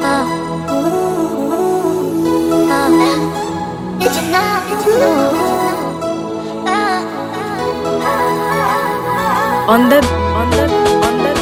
On the on the on the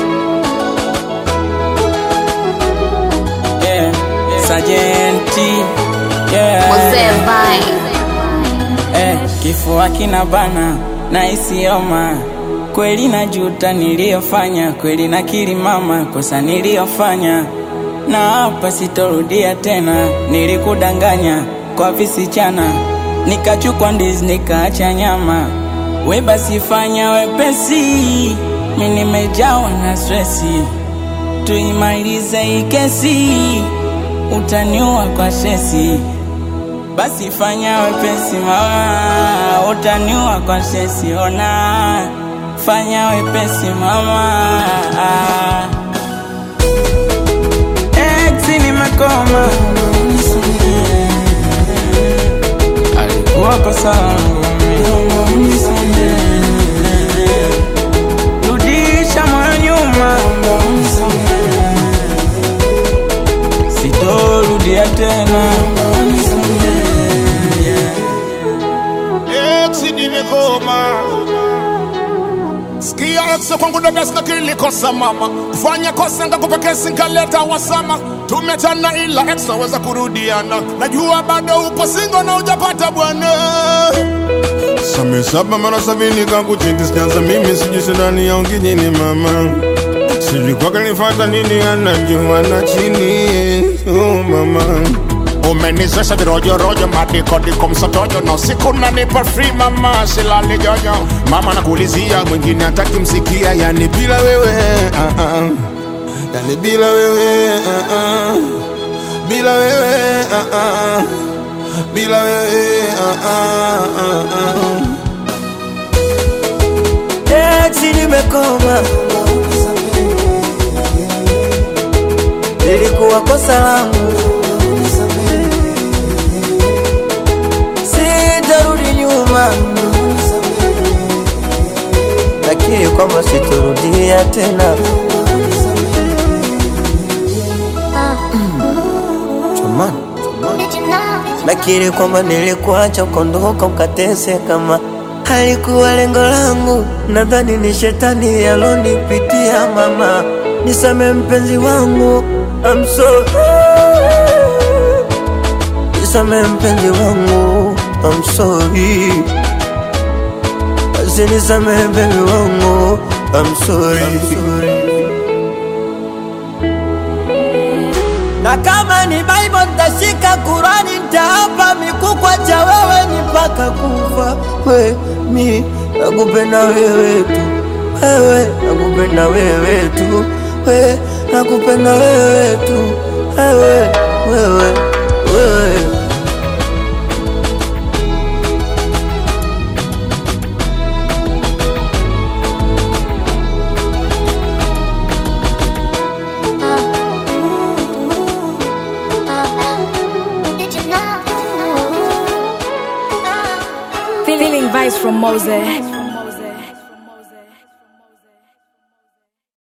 Yeah, Sajenti yeah. Mzee Vai. Eh, kifua kina bana na isioma kweli, najuta niliyofanya kweli, nakiri mama, kosa niliyofanya na hapa sitorudia tena. Nilikudanganya kwa visichana, nikachukua ndizi nikaacha nyama. We basi fanya wepesi, mi nimejawa na stresi, tuimalize hii kesi, utaniua kwa shesi basi fanya wepesi mama, utaniua kwa sesi. Ona, fanya wepesi mama. Ex nimekoma, alikuwa kosa langu mimi. Rudisha moyo nyuma, sitorudia tena. Eksi nimekoma Sikia eksi kwangu dada sina kilikosa mama Kufanya kosa ngakupa kesi nkaleta wasama Tumetana ila ex naweza kurudiana Najua bado upo singo na ujapata bwana Same saba mara sabini kakuchiti sijaanza mimi sijui shidani ya ungijini mama sijui kwake nifata nini anajua na chini oh mama Umenizesha virojorojo madikodiko msotojo na usiku nanipa free mama silali jojo Mama nakuulizia mwingine hataki msikia yani bila wewe ah, ah. yani bila wewe ah, ah. bila wewe ah, ah. bila wewe ah, ah, ah, ah. Eti nimekoma, lilikuwa kosa langu, sitarudi nyuma, lakini kwamba sitorudia tena. Jamani, nakiri kwamba nilikuacha ukondoka ukateseka, kama halikuwa lengo langu. Nadhani ni shetani alonipitia. Mama, nisame mpenzi wangu, I'm sorry. Nisame mpenzi wangu, I'm sorry. Basi nisame mpenzi wangu, I'm sorry. Na kama ni Bible nitashika, Kurani nitaapa, mikukwa cha wewe ni mpaka kufa. We mi nakupenda wewe tu, wewe nakupenda wewe tu, we nakupenda wewe tu, wewe wewe wewe feeling vibes from Mose.